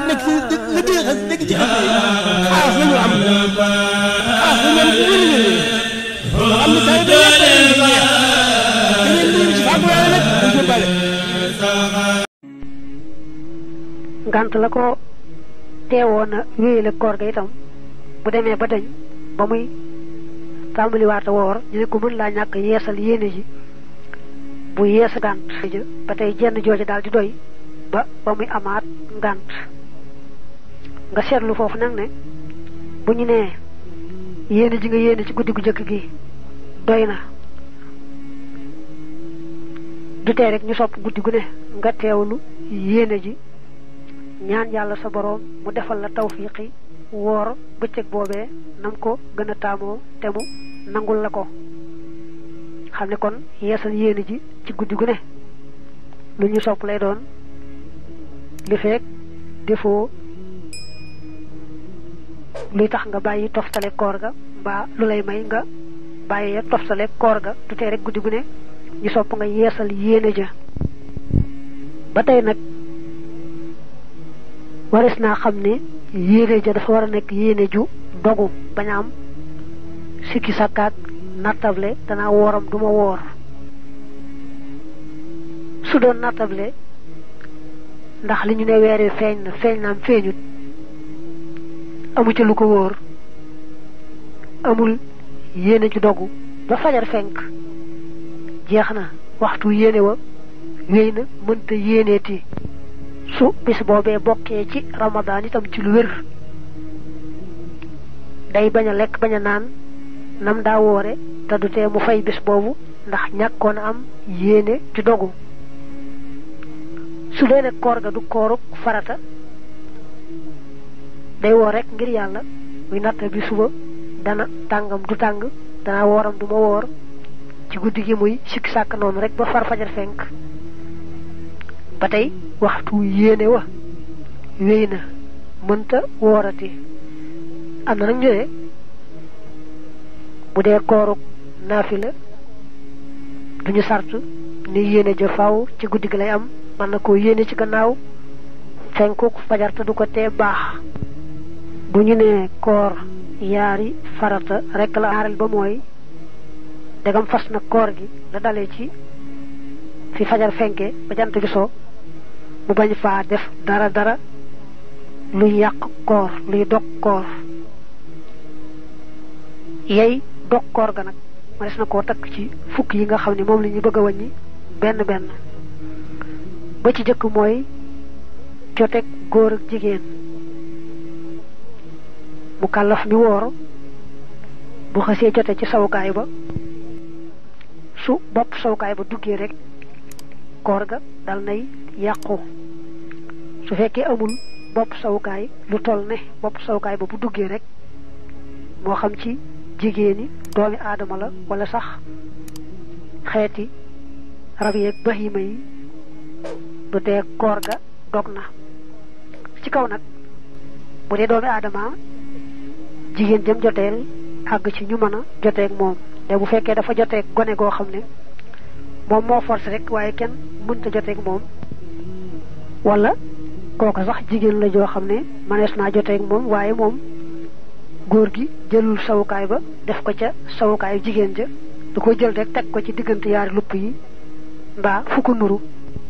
nekk ci li dégg xas dégg ci xas yi xaas la ñu am xaas la ñu am ci wér wér loo xam ne tay day yàq leen di neex da ngeen di ci fàggu yàlla nag dañ ko bale ngant la ko teewoon a wéyale koor ga itam bu demee ba dañ ba muy tàmbali waata woor ñu ne ko mën laa ñàkk yeesal yéene ji bu yeesa ngànt ja ba tey jenn jooja daal di doy ba ba muy amaat ngànt nga seetlu foofu nag ne bu ñu nee yéene ji nga yéene ci guddi gu jëkk gi doy na du tee rek ñu sopp guddi gu ne nga teewlu yéene ji ñaan yàlla sa boroom mu defal la tawfiqi woor bëccëg boobee nam ko gën a taamoo te mu nangul la ko xam ne kon yeesal yéene ji ci guddi gu ne lu ñu sopp lay doon li feek defoo luy tax nga bàyyi toftale koor ga mbaa lu lay may nga bàyyi toftale koor ga du tee rek guddi gu ne ñu sopp nga yeesal yéene ja ba tey nag waris naa xam ne yéene ja dafa war a nekk yéene ju dogu bañ a am sikki sàkkaak nattable danaa wooram du ma woor su doon nattable ndax li ñu ne weer wi feeñ na feeñ naam feeñut amu ca lu ko wóor amul yéene ju dogu ba fajar fenk jeex na waxtu yéene wa wéy na mënta yéeneeti su bis boobee bokkee ci ramadaan itam ci lu wér day bañ a lekk bañ a naan nam daa woore te du tee mu fay bis boobu ndax ñàkkoon a am yéene ju dogu su dee ne koor ga du kooruk farata day woor rek ngir yàlla muy natt bi suba dana tàngam du tàng dana wooram du ma woor ci guddi gi muy sikki sàkk noonu rek ba far fajar fenk ba tey waxtu yéene wa wéy na mënta woorati am na nag ñu ne bu dee kooruk naafila duñu sart ni yéene ja faaw ci guddi gi lay am mën na koo yéene ci gannaaw fenkuk fajar te du ko tee baax bu ñu nee koor yaari farata rek la aaral ba mooy dagam fas na koor gi la dalee ci fi fajar fenke ba jant bi soo mu bañ faa def dara dara luy yàq koor luy dog koor yey dog koor ga nag ma des na koo takk ci fukk yi nga xam ne moom la ñu bëgg a wàññi benn benn ba ci jëkk mooy joteeg góor ak jigéen mu kàllaf mi woor bu xasee jote ci sawukaay ba su bopp sawukaay ba duggee rek koor ga dal nay yàqu su fekkee amul bopp sawukaay lu toll ne bopp sawukaay ba bu duggee rek moo xam ci jigéeni doomi aadama la wala sax xeeti rab yeeg bahima yi du dee koor ga dog na ci kaw nag bu dee doomi aadama jigéen jëm joteel àgg ci ñu mën a joteeg moom te bu fekkee dafa joteeg gone goo xam ne moom moo forcé rek waaye kenn mënta joteeg moom wala kooka sax jigéen la joo xam ne manees naa joteeg moom waaye moom góor gi jëlul sawukaay ba def ko ca sawukaayu jigéen ja du ko jël rek teg ko ci diggante yaari lupp yi mbaa fu ko nuru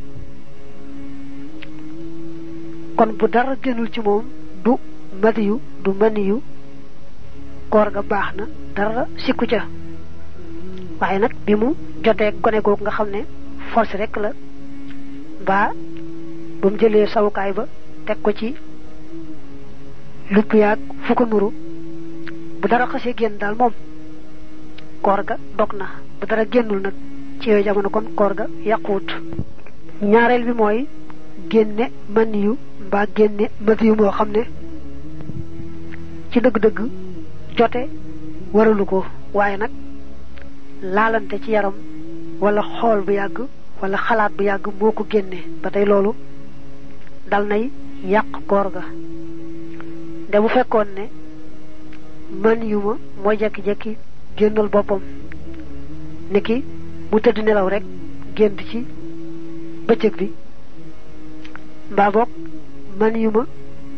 kon bu dara génnul ci moom du madiyu du maniyu koor ga baax na dara sikku ca waaye nag bi mu jotee gone googu nga xam ne force rek la mbaa ba mu jëlee sawukaay ba teg ko ci lupp yaag fu ko nuru bu dara xasee génn daal moom koor ga dog na bu dara génnul nag ci yooyu jamono kon koor ga yàquwut ñaareel bi mooy génne maniyu mbaa génne madiyu moo xam ne ci dëgg-dëgg jote waralu ko waaye nag laalante ci yaram wala xool bu yàgg wala xalaat bu yàgg moo ko génne ba tey loolu dal nay yàq koor ga nde bu fekkoon ne man yu ma mooy jekki-jekki génnal boppam niki mu tëdd nelaw rek gént ci bëccëg bi mbaa boog man yu ma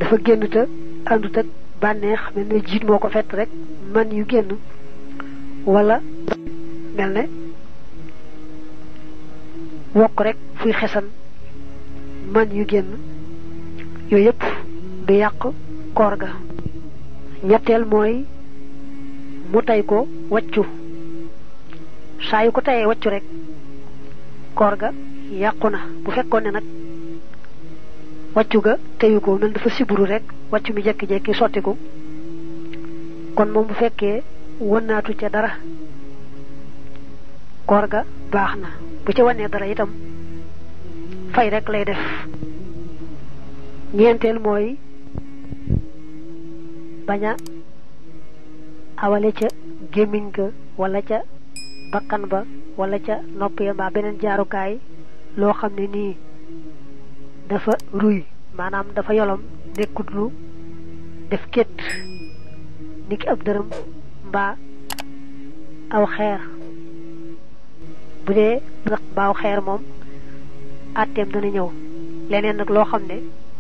dafa génn te àndut ak bànneex mel ne jiit moo ko fett rek man yu génn wala mel ne wokk rek fuy xesan man yu génn yooyu yëpp du yàq koor ga ñetteel mooy mu tey ko waccu saa yu ko teyee waccu rek koor ga yàqu na bu fekkoon ne nag wàccu ga teyu ko mel dafa siburu rek wàccu mi jekki-jekki sottiku kon moom bu fekkee wënnaatu ca dara koor ga baax na bu ca wanee dara itam fay rek lay def ñeenteel mooy bañ a awale ca gémmiñ ga wala ca bakkan ba wala ca nopp ya mbaa beneen jaarukaay loo xam ne nii dafa ruy maanaam dafa yolom nekkut lu def két ni ki ab dërëm mbaa aw xeer bu dee mbaaw xeer moom àtteem dana ñëw leneen nag loo xam ne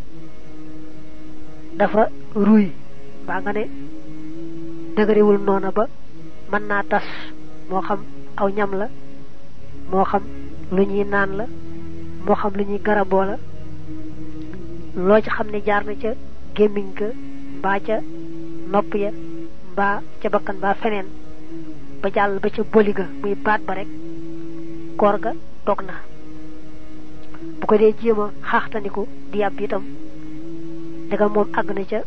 dafa ruy mbaa nga ne dëgëriwul noona ba mën naa tas moo xam aw ñam la moo xam lu ñuy naan la moo xam lu ñuy garaboo la loo ci xam ne jaar na ca gémmiñ ga mbaa ca nopp ya mbaa ca bakkan mbaa feneen ba jàll ba ca boli ga muy baat ba rek koor ga dog na bu ko dee jéem a xaaxtaniku di yàbb itam daga moom àgg na ca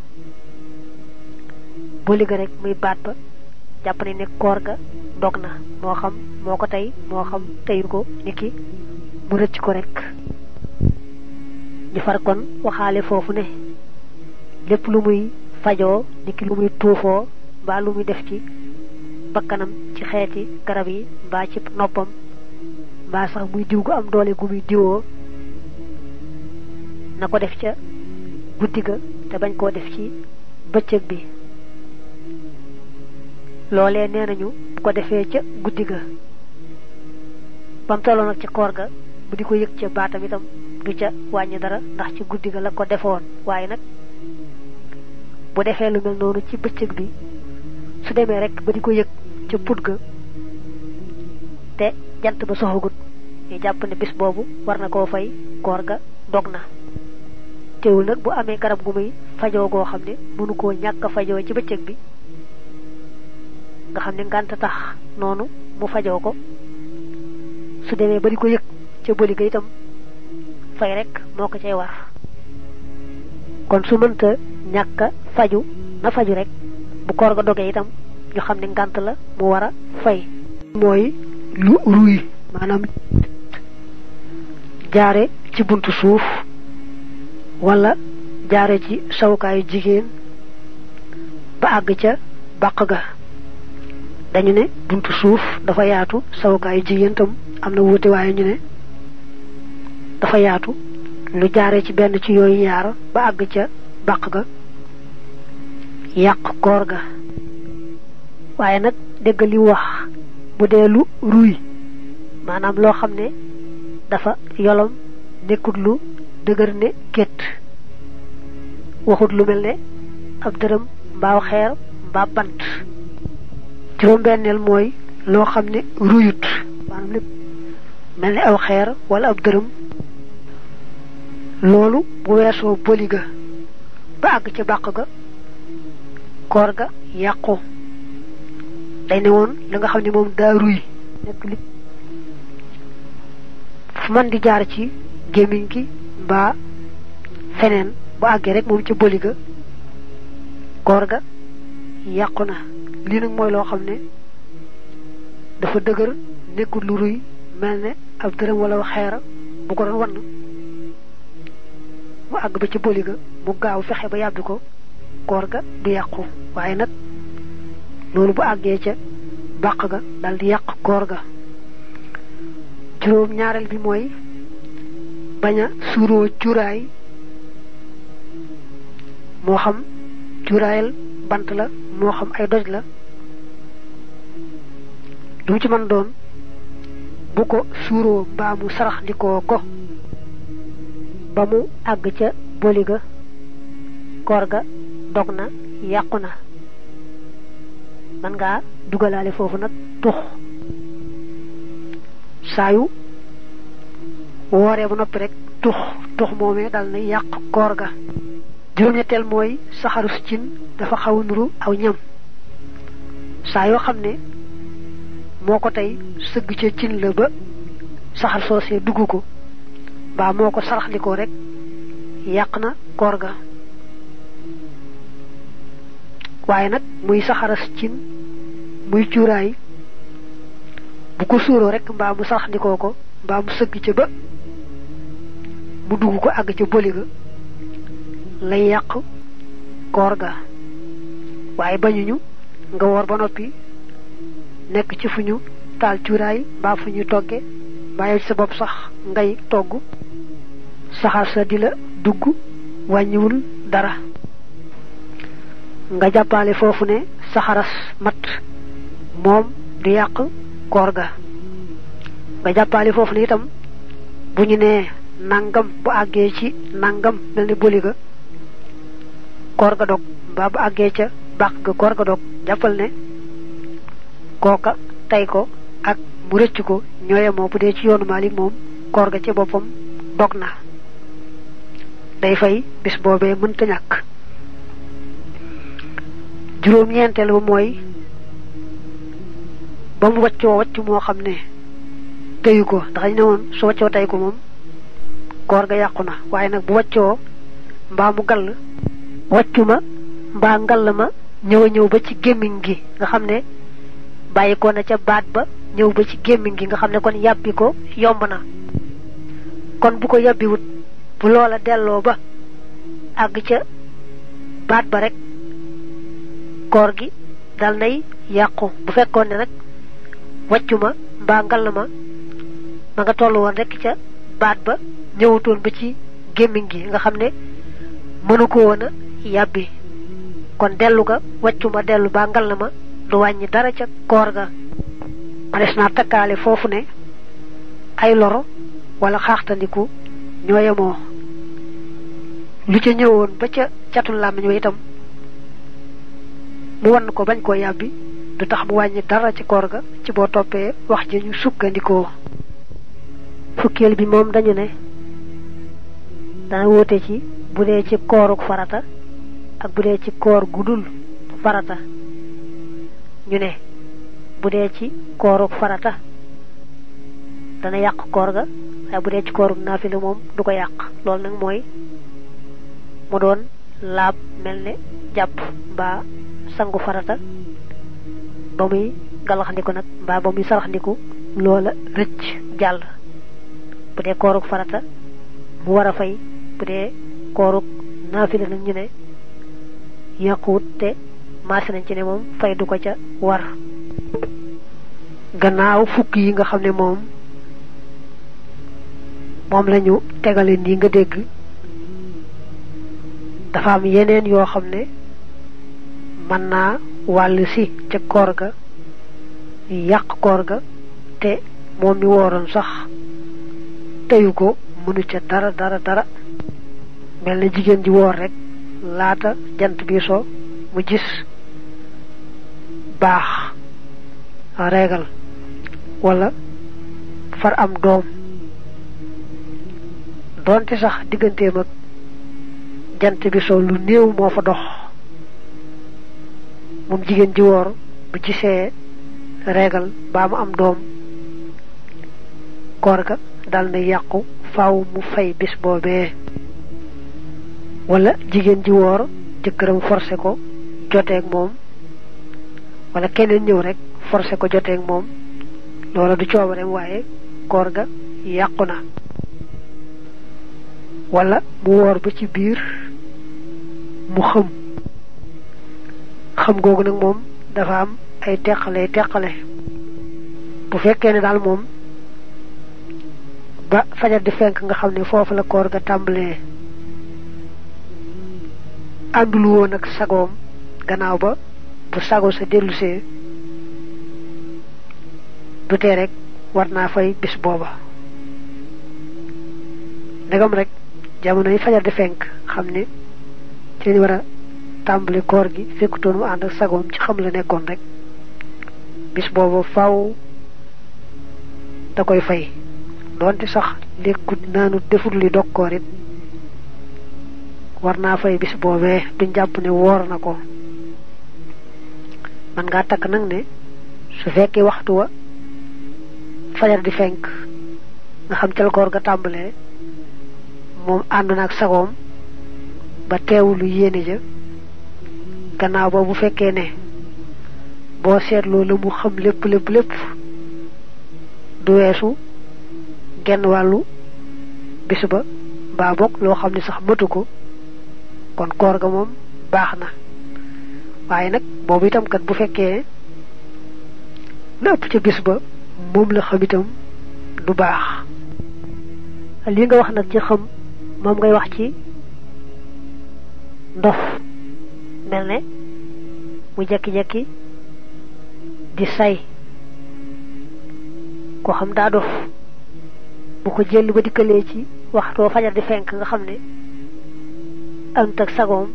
boli ga rek muy baat ba jàpp ne ne koor ga dog na moo xam moo ko tey moo xam teyu ko niki mu rëcc ko rek ñu far kon waxaale foofu ne lépp lu muy fajoo niki lu muy tuufoo mbaa lu muy def ci bakkanam ci xeeti garab yi mbaa ci noppam mbaa sax muy diw gu am doole gu muy diwoo na ko def ca guddi ga te bañ koo def ci bëccëg bi loolee nee nañu bu ko defee ca guddi ga bam tolloo nag ci koor ga bu di ko yëg ca baatam itam du ca wàññi dara ndax ci guddi ga la ko defoon waaye nag bu defee lu mel noonu ci bëccëg bi su demee rek ba di ko yëg ca put ga te jant ba soxagut ñu jàpp ne bis boobu war na koo fay koor ga dog na teewul nag bu amee garab gu muy fajoo goo xam ne mënu koo ñàkk a fajoo ci bëccëg bi nga xam ne ngànt tax noonu mu fajoo ko su demee ba di ko yëg ca bëli ga itam fay rek moo ko cay war kon su mënta ñàkk a faju na faju rek bu koor ga dogee itam ñu xam ne ngànt la mu war a fay mooy lu ruy maanaam jaare ci buntu suuf wala jaare ci sawukaayu jigéen ba àgg ca bàq ga dañu ne buntu suuf dafa yaatu sawukaayu jigéen tam am na wuute waaye ñu ne dafa yaatu lu jaare ci benn ci yooyu yaar ba àgg ca bàq ga yàq koor ga waaye nag dégg li wax bu dee lu ruy maanaam loo xam ne dafa yolom nekkut lu dëgër ne gétt waxut lu mel ne ab dërëm mbaaw xeer mbaa bant juróom-benneel mooy loo xam ne ruyut maanaam lépp mel ne aw xeer wala ab dërëm loolu bu weesoo bëli ga ba àgg ca bàq ga koor ga yàqu day ne woon la nga xam ne moom daa ruy nekk li fu man di jaar ci gémmiñ gi mbaa feneen bu àggee rek moom ca bëli ga koor ga yàqu na lii nag mooy loo xam ne dafa dëgër nekkul lu ruy mel ne ab dërëm wala xeer bu ko doon wann mu àgg ba ca bëli ga mu gaaw fexe ba yàbbi ko koor ga du yàqu waaye nag loolu bu àggee ca bàq ga dal di yàq koor ga juróom ñaareel bi mooy bañ a suuroo cuuraay moo xam cuuraayal bant la moo xam ay doj la lu mu ci mën doon bu ko suuroo mbaa mu sarax ndikoo ko ba mu àgg ca boli ga koor ga dog na yàqu na man ngaa dugalaale foofu nag tux saayu wooree ba noppi rek tux tux moomee dal na yàq koor ga juróom-ñetteel mooy saxarus cin dafa xaw nuru aw ñam saa yoo xam ne moo ko tey sëgg ca cin la ba saxar soosee dugg ko mbaa moo ko saraxlikoo rek yàq na koor ga waaye nag muy saxaras cin muy cuuraay bu ko suuroo rek mbaa mu saraxlikoo ko mbaa mu sëgg ca ba mu dugg ko àgg ca boli ga lay yàq koor ga waaye bañuñu nga woor ba noppi nekk ci fu ñu taal cuuraay mbaa fu ñu togge mbaa yow ci sa bopp sax ngay togg saxaar sa di la dugg wàññiwul dara nga jàppale foofu ne saxaras mat moom du yàq koor ga nga jàppale foofu ne itam bu ñu nee nangam bu àggee ci nangam mel ni boli ga koor ga dog mbaa bu àggee ca bàq ga koor ga dog jàppal ne kooka tey ko ak mu rëcc ko ñooye moo bu dee ci yoonu Maalik moom koor ga ci boppam dog na day fay bis boobee mënta ñàkk juróom-ñeenteel ba mooy ba mu waccoo wacc moo xam ne teyu ko ndax ñu ne woon su waccoo tey ko moom koor ga yàqu na waaye nag bu waccoo mbaa mu gall waccu ma mbaa ngall ma ñëw a ñëw ba ci gémmiñ gi nga xam ne bàyyi ko na ca baat ba ñëw ba ci gémmiñ gi nga xam ne kon yàbbi ko yomb na kon bu ko yàbbiwut bu loola delloo ba àgg ca baat ba rek koor gi dal nay yàqu bu fekkoon ne nag wàccu ma mbaa ngall ma ma nga tollu woon rek ca baat ba ñëwutoon ba ci gémmiñ gi nga xam ne mënu ko woon a yàbbi kon dellu ga wàccu ma dellu baa ngall ma du wàññi dara ca koor ga ma des naa takkaale foofu ne ay loro wala xaaxtandiku ñoo yemoo lu ca ñëwoon ba ca catul làmmiñ wa itam mu wan ko bañ koo yàbbi du tax mu wàññi dara ci koor ga ci boo toppee wax ji ñu sukkandikoo fukkeel bi moom dañu ne dana wóote ci bu dee ci kooruk farata ak bu dee ci koor gudul farata ñu ne bu dee ci kooruk farata dana yàq koor ga waaye bu dee ci kooruk naafila moom du ko yàq loolu nag mooy mu doon laab mel ne jàpp mbaa sangu farata ba muy galaxndiku nag mbaa ba muy saraxndiku loola rëcc jàll bu dee kooruk farata mu war a fay bu dee kooruk naafila nag ñu ne yàquwut te maase nañ ci ne moom fay du ko ca war gannaaw fukk yi nga xam ne moom moom lañu tegale nii nga dégg dafa am yeneen yoo xam ne mën naa wàll si ca koor ga yàq koor ga te moom mi wooroon sax teyu ko mënu ca dara dara dara mel na jigéen ji woor rek laata jant bi so mu gis baax reegal wala far am doom doonte sax digganteem ak jant bi so lu néew moo fa dox moom jigéen ji woor bu gisee reegal baa mu am doom koor ga dal na yàqu faaw mu fay bis boobee wala jigéen ji woor jëkkëram forcé ko joteeg moom wala keneen ñëw rek forcé ko joteeg moom loola du coobareem waaye koor ga yàqu na wala mu woor ba ci biir mu xëm xam googu nag moom dafa am ay teqale teqale bu fekkee ne daal moom ba fajar di fenk nga xam ne foofu la koor ga tàmbalee àndul woon ak sagoom gannaaw ba bu sago sa dellusee du tee rek war naa fay bis booba ndegam rek jamono yi fajar di fenk xam ne ci ñu war a tàmbali koor gi fekkutoon mu ànd ak sagoom ci xam la nekkoon rek bis boobu faw da koy fay doonte sax lekkut naanu defut li dog koor it war naa fay bis boobee duñ jàpp ne woor na ko man ngaa takk nag ne su fekkee waxtu wa fajar di fenk nga xam cal koor ga tàmbalee moom ànd na ak sagoom ba teewulu yéene ja gannaaw ba bu fekkee ne boo seetloo la mu xam lépp lépp lépp du weesu genn wàllu bis ba mbaa bokk loo xam ne sax matu ko kon koor ga moom baax na waaye nag boobu itam kat bu fekkee la ëpp ca bis ba moom la xam itam du baax li nga wax nag ci xam moom ngay wax ci ndof mel ne mu jekki-jekki di say ko xam daa dof bu ko jël ba dikkalee ci waxtoo fajar di fenk nga xam ne ant ak sagoom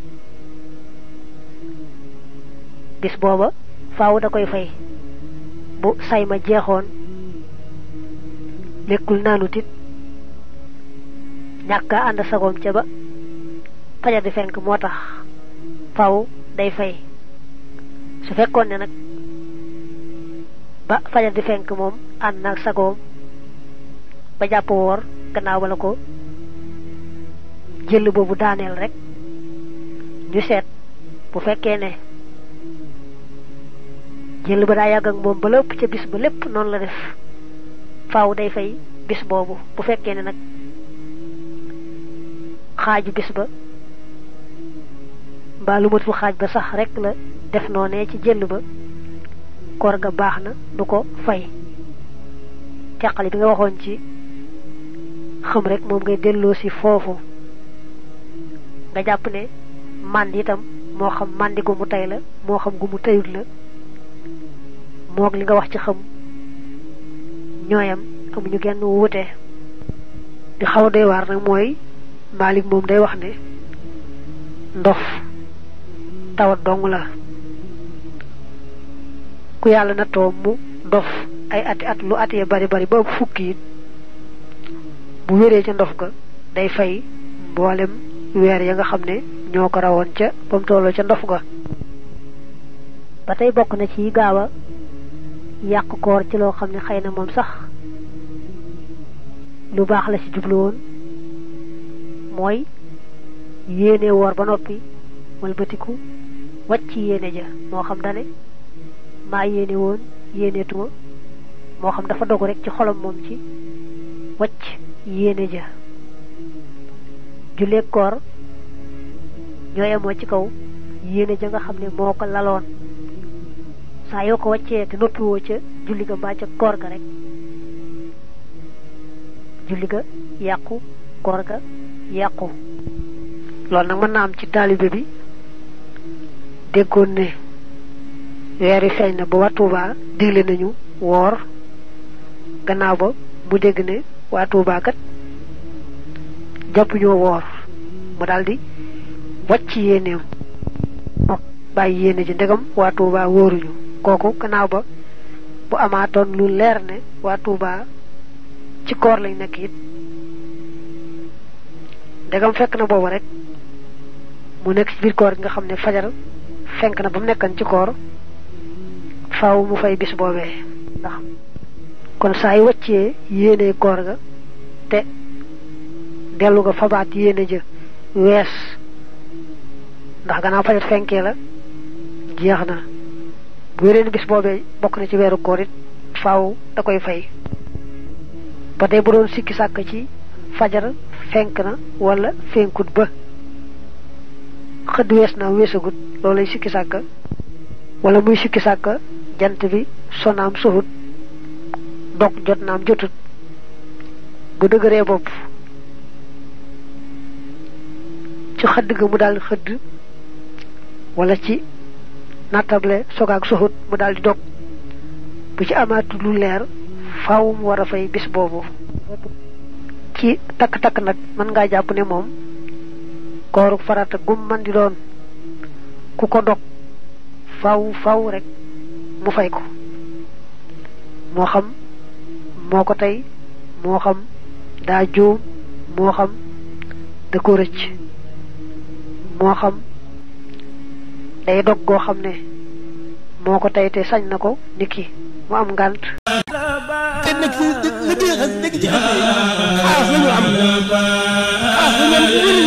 bis booba faaw da koy fay bu say ma jeexoon lekkul naanut it ñàkk a ànd sagoom ca ba fajar di fenk moo tax faaw day fay su fekkoon ne nag ba fajar di fenk moom ànd naag sagoom ba jàpp woor gannaaw ba la ko jël boobu daaneel rek ñu seet bu fekkee ne jël ba daa yàgg ak moom ba lépp ca bis ba lépp noonu la def faaw day fay bis boobu bu fekkee ne nag xaaju bis ba mbaa lu matul xaaj ba sax rek la def noonee ci jël ba koor ga baax na du ko fay teqali bi nga waxoon ci xam rek moom ngay delloo si foofu nga jàpp ne mànd itam moo xam màndi gu mu tey la moo xam gu mu teyut la moog li nga wax ci xam ñooyam amuñu genn wuute di xaw a doy waar nag mooy Malik moom day wax ne ndof tawat dong la ku yàlla na toom mu dof ay ati at lu at ya bari bari ba fukki it bu wéree ca ndof ga day fay mboolem weer ya nga xam ne ñoo ko rawoon ca ba mu tolloo ca ndof ga ba tey bokk na ci gaaw a yàq koor ci loo xam ne xëy na moom sax lu baax la ci jublu woon mooy yéene woor ba noppi walbatiku wàcc yéene ja moo xam dane maa yéene woon yéeneetuma moo xam dafa dogu rek ci xolam moom ci wàcc yéene ja julleeg koor ñoo yemoo ci kaw yéene ja nga xam ne moo ko laloon saa yoo ko wàccee te noppiwoo ca julli ga mbaa ca koor ga rek julli ga yàqu koor ga yàqu loolu nag mën na am ci taalibe bi déggoon ne weer yi feeñ na ba waa Tuuba digle nañu woor gannaaw ba mu dégg ne waa Tuuba kat jàpp ñoo woor mu daldi wàcc yéeneem bàyyi yéene ji ndegam waa Tuuba wóoruñu kooku gannaaw ba bu amaatoon lu leer ne waa Tuuba ci koor lañ nekk it ndegam fekk na boobu rek mu nekk ci biir koor gi nga xam ne fajar fenk na ba mu nekkan ci koor faaw mu fay bis boobee ndax kon saa yu wàccee yéene koor ga te dellu ga fabaat yéene ja wees ndax gannaaw fajar fenkee la jeex na bu wéreen bis boobee bokk na ci weeru koor it faaw da koy fay ba tey bu doon sikki sàkk ci fajar fenk na wala fenkut ba xëdd wees naa weesagut loolay sikki sàkk wala muy sikki sàkk jant bi sonaam soxut dog jot naam jotut bu dëgëree bopp ci xëdd ga mu daal di xëdd wala ci nattable sogaak soxut mu daal di dog bu ci amaatu lu leer faaw mu war a fay bis boobu ci takk-takk nag mën ngaa jàpp ne moom kooru farata gum man di doon ku ko dog faw faw rek mu fay ko moo xam moo ko tey moo xam daa juum moo xam da ko rëcc moo xam day dog goo xam ne moo ko tey te sañ na ko niki mu am ngànt te nag si dëgg dëgg dëgg ci xas yi xaas la ñu am xaas la ñu am